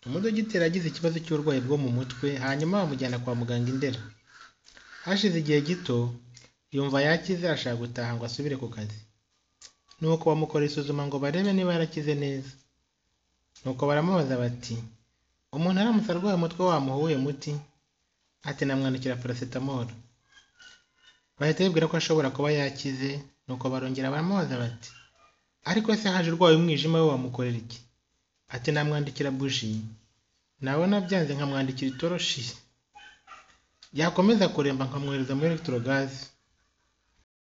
Umudogiteri yagize ikibazo cy'uburwayi bwo mu mutwe hanyuma bamujyana kwa muganga i Ndera. Hashize igihe gito yumva yakize ashaka gutaha ngo asubire ku kazi. Nuko bamukora isuzuma ngo barebe niba yarakize neza. Nuko baramubaza bati umuntu aramutse arwaye umutwe wamuha uwuhe muti? Ati namwandikira paracetamol. Bahita bibwira ko ashobora kuba yakize nuko barongera baramubaza bati ariko se haje urwaye umwijima we wamukorera iki? Ati namwandikira buji, nabona byanze nkamwandikira itoroshi, yakomeza kuremba nkamwohereza muri electrogaze